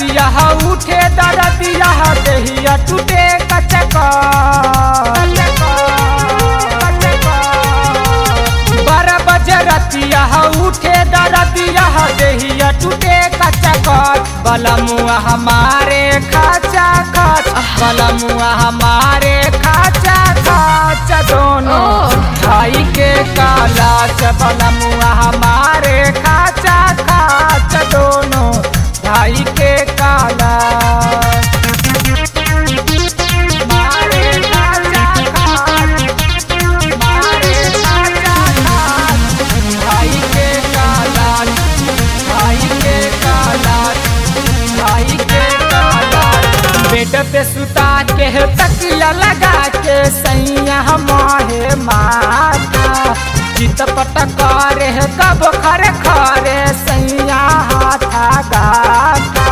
दरदिया उठे दरदिया देहिया टूटे कचक बारह बजे रतिया उठे दरदिया देहिया टूटे कचक बलमुआ हमारे खाचा खच बलमुआ हमारे खाचा खच दोनों ओह। भाई के काला बलमुआ हमारे खाचा खाच दोनों भाई के काला मारे खाचा खाच, मारे खाचा खाच, भाई के काला भाई के काला भाई के काला बेड पे सुता के तकिया लगा के सैया माहे माता चित पटक रे कब खरे खरे सैया हाथा गाता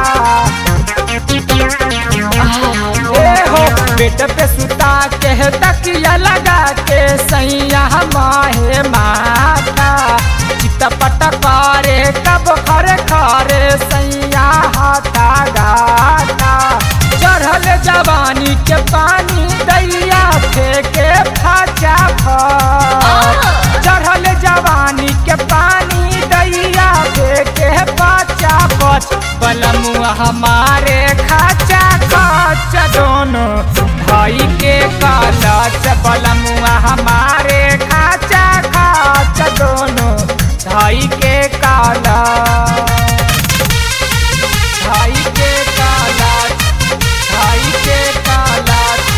ए हो बेड पे सुता के तकिया लगा के सैया माहे माता चित पटक रे कब खरे खरे सैया हाथा गाता चढ़ल जवानी के पानी दैया फेंके फाचा फच चढ़ल जवानी के पानी दैया फेंके फाचा फच बलमुआ हमारे खाचा खच दोनों भाई के कालच बलमुआ हमारे खाचा खच दोनों भाई के काला भाई के काला भाई के काला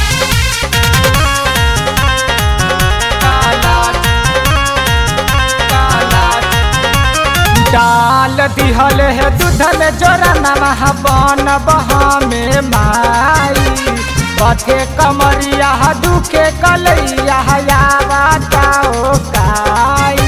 काला काला डाल दिहल है दूधल जोरा नमः बन बहा में माई पथे कमरिया दुखे कलैया यावा जाओ काई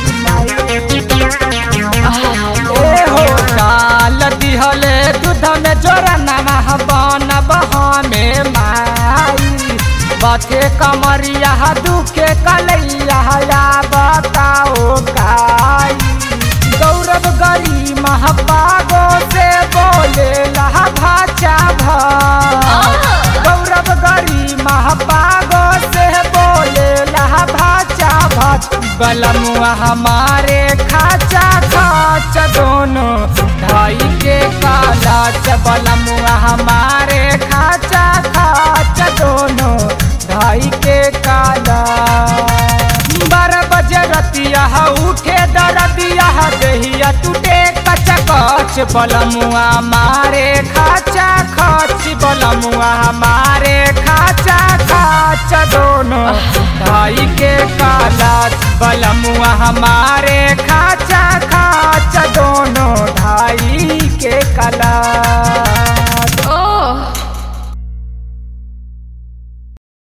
ए हो डाल दिहल दूध में जोरा नमः बन बहा में माई बथे कमरिया दुखे कलैया या बताओ काई गौरव गरी महापागो से बोले लहा भाचा भ गौरव गरी महापागो से बोले लहा भाचा भच बलमुआ हमारे खाचा खाच दोनों ढाई के काला च बलमुआ हमारे खाचा खाच दोनों ढाई के काला बारह बजे रतिया उठे दरदिया देहिया टूटे कच कच बलमुआ मारे खाचा खच बलमुआ मारे खाचा खाच दोनों भाई के काला बलमुआ हमारे खाचा खाच दोनों ढाई के काला